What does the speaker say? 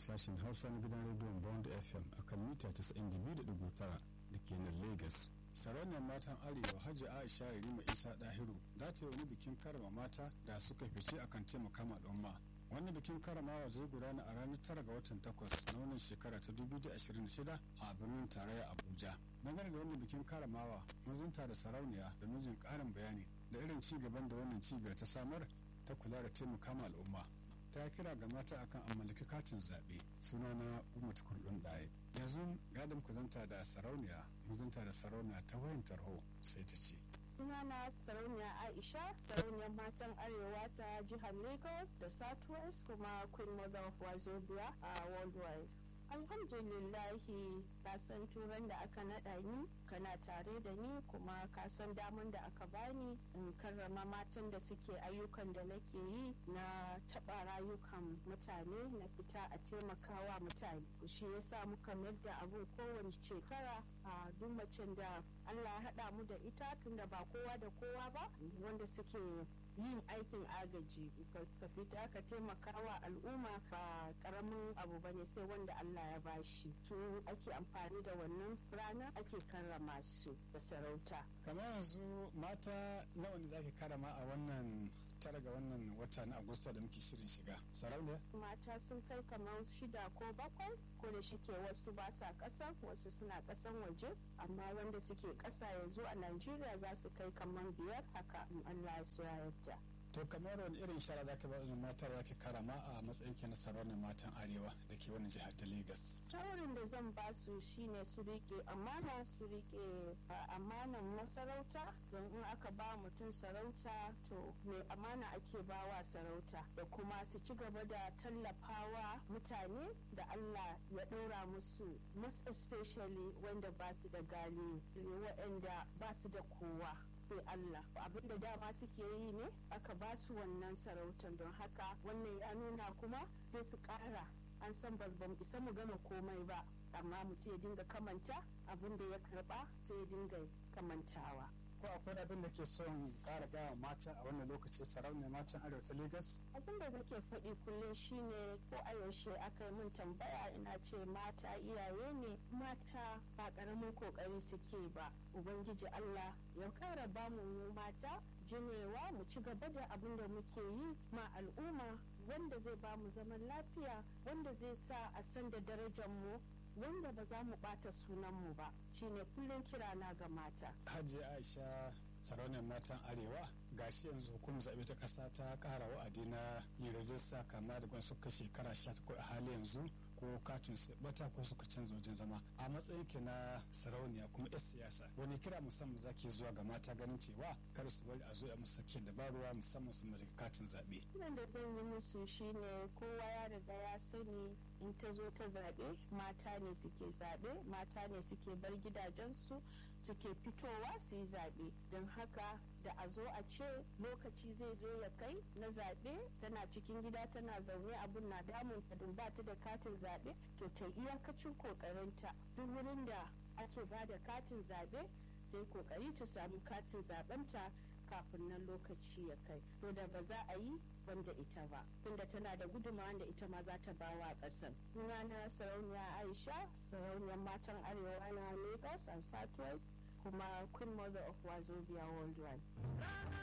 sashen hausa na gidan rediyon bond fm a kan mita 92.9 da ke nan lagos sarauniyar matan arewa hajji aisha irima isa dahiru za ta yi wani bikin karama mata da suka fice akan taimaka ma al'umma wani bikin karamawa zai gudana a ranar tara ga watan takwas na wannan shekara ta 2026 a birnin tarayya abuja dangane da wannan bikin karamawa mazunta da sarauniya da mijin karin bayani da irin ci gaban da wannan cibiyar ta samar ta kula da taimaka ma al'umma ta kira ga mata akan a mallaki katin zaɓe suna na umar kurɗin ɗaya yanzu gadon ku zanta da sarauniya muzanta da sarauniya ta wayan tarho sai ta ce sunana sarauniya aisha sarauniyar matan arewa ta jihar lagos da southwest kuma queen mother of wazobia a worldwide alhamdulillahi kasan turan da aka naɗa ni kana tare da ni kuma kasan daman da aka bani in karrama matan da suke ayyukan da nake yi na taɓa rayukan mutane na fita a taimakawa mutane shi yasa muka mayar da abun kowane shekara a duk macen da allah haɗa mu da ita tunda ba kowa da kowa ba wanda suke yin aikin agaji ka fita ka taimakawa al'umma ba karamin abu bane sai wanda Allah ya bashi su ake amfani da wannan rana ake karrama su da sarauta kamar yanzu mata nawa ne zaki karama a wannan tara ga wannan wata na agusta da muke shirin shiga sarauniya mata sun kai kamar shida ko bakwai ko da shike wasu ba sa ƙasa wasu suna ƙasan waje amma wanda suke ƙasa yanzu a najeriya za su kai kamar biyar haka in allah ya yarda to kamar wani irin shara za ka ba wajen matar za ki karama a matsayin ki na sarauniyar matan arewa da ke wani jihar ta Legas. shawarin da zan ba su shine su rike amana su rike amanan masarauta don in aka ba mutum sarauta to mai amana ake bawa sarauta da kuma su ci gaba da tallafawa mutane da Allah ya ɗora musu most especially wanda ba su da gali waɗanda ba su da kowa sai Allah abin da dama suke yi ne aka ba su wannan sarautar don haka wannan ya nuna kuma sai su ƙara an san ba mu isa mu gama komai ba amma mutum ya dinga kamanta abin da ya karba sai ya dinga kamantawa ko akwai abin da ke son kara gaya mata a wannan lokaci sarauniyar matan arewa ta Legas? abin da nake faɗi kullum shine ko a yaushe aka yi min tambaya ina ce mata iyaye ne mata ba ƙaramin kokari suke ba ubangiji Allah ya kara ba mu mata jinewa mu ci gaba da abin da muke yi ma al'umma wanda zai ba mu zaman lafiya wanda zai sa a san da darajar mu wanda ba za mu bata sunanmu ba shine kullum kirana ga mata. Hajji Aisha sarauniyar matan arewa gashi yanzu hukumar zaɓe ta ƙasa ta ƙara wa'adi na yin rajista kama da suka shekara sha a hali yanzu ko katin su bata ko suka canza wajen zama a matsayin ki na sarauniya kuma yar siyasa wani kira musamman zaki zuwa ga mata ganin cewa kar su bari a zo a musu sake dabaruwa musamman su mallaki katin zaɓe. Kiran da zan yi musu shine kowa ya riga ya sani in ta zo ta zaɓe mata ne suke zaɓe mata ne suke bar gidajensu suke fitowa su yi zaɓe don haka da a zo a ce lokaci zai zo ya kai na zaɓe tana cikin gida tana zaune abun na damun ta don ba ta da katin zaɓe to ta iyakacin kokarinta duk wurin da ake ba da katin zaɓe ta yi kokari ta samu katin zaɓenta kafin nan lokaci ya kai to da ba za a yi wanda ita ba tunda tana da gudunmawa da ita ma za ta ba wa ƙasar na sarauniya aisha sarauniyar matan arewa na lagos and southwest kuma queen mother of wazobia worldwide